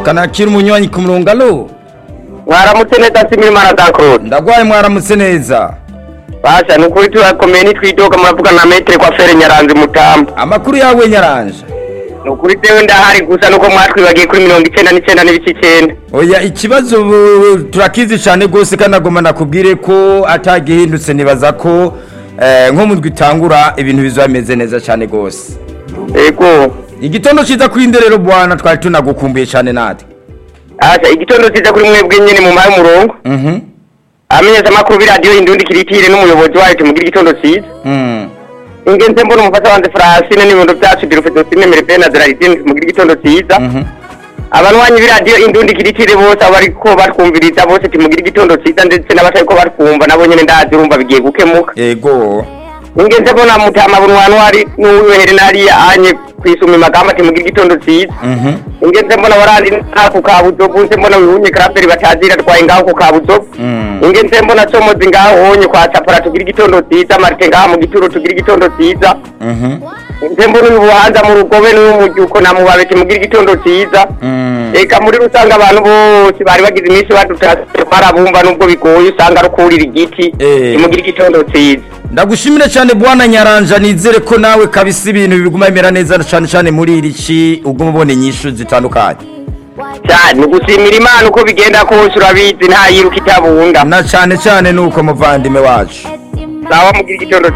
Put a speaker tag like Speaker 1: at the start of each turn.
Speaker 1: kanakira umunywanyi ku murongo alo
Speaker 2: mwaramutse neza simiri mara za claude
Speaker 1: ndagwaye mwaramutse neza
Speaker 2: basha ni ukuri turakomeye nitwidoga muravugana na metere kwa fere nyaranzi mutamba
Speaker 1: amakuru yawe nyaranje
Speaker 2: ni ukuri dewe ndahari gusa nuko mwatwibagiye kuri mirongo icyenda n'icyenda n'ibice icyenda
Speaker 1: oya ikibazo ubu turakizi cyane rwose kanagoma nakubwire ko atagihindutse nibaza ko eh, nko mu twitangura ibintu bizameze neza cyane rwose
Speaker 2: yego
Speaker 1: igitondo cyiza kuri nderero bwana twari tunagukumbuye cyane natwe
Speaker 2: basha igitondo cyiza kuri mwebwe nyine mu muhaye umurongo
Speaker 1: mhm
Speaker 2: amenyesha amakuru b'iradiyo indundi kiritire n'umuyobozi wayo tumugire igitondo cyiza
Speaker 1: mm
Speaker 2: ingenzi mbona umufasha wanjye francine n'ibihundo byacu birufite sinemere benard raridine tumugire igitondo cyiza
Speaker 1: mhm
Speaker 2: abanywanyi b'iradiyo indundi kiritire bose abariko batwumviriza bose tumugire igitondo cyiza ndetse n'abatari ko batwumva nabo nyine ndazi urumva bigiye gukemuka
Speaker 1: yego
Speaker 2: ingenzi mbona mutama bunwani wari n'uwere nariya anye kwisuma amagambo ati mugire igitondo cyiza
Speaker 1: mhm
Speaker 2: ingenzi mbona warandi ntaku kabuzovu nse mbona wihunye karaperi batazira atwaye ngaho ku kabuzovu
Speaker 1: Mm.
Speaker 2: ingenzi mbona somozi ngaho honye kwa sapora tugire igitondo cyiza marite ngaho mu gituro tugire igitondo cyiza
Speaker 1: mhm
Speaker 2: ingenzi mbona uyu buhanza mu rugobe n'umujyuko na mubabe timugire igitondo cyiza
Speaker 1: mm
Speaker 2: reka muri rusange abantu bose bari bagize iminsi badutase barabumva nubwo bigoye usanga ari ukurira igiti
Speaker 1: Eh.
Speaker 2: timugire igitondo cyiza
Speaker 1: ndagushimire cyane bwana nyaranja nizere ko nawe kabisa ibintu biguma bimera neza cyane cyane muri iri ci uguma ubona inyishu zitandukanye
Speaker 2: cyane gusimira imana uko bigenda kose urabizi nta yiruka itabunga
Speaker 1: na cyane cyane nuko muvandimwe wacu
Speaker 2: sawa mugira igitondo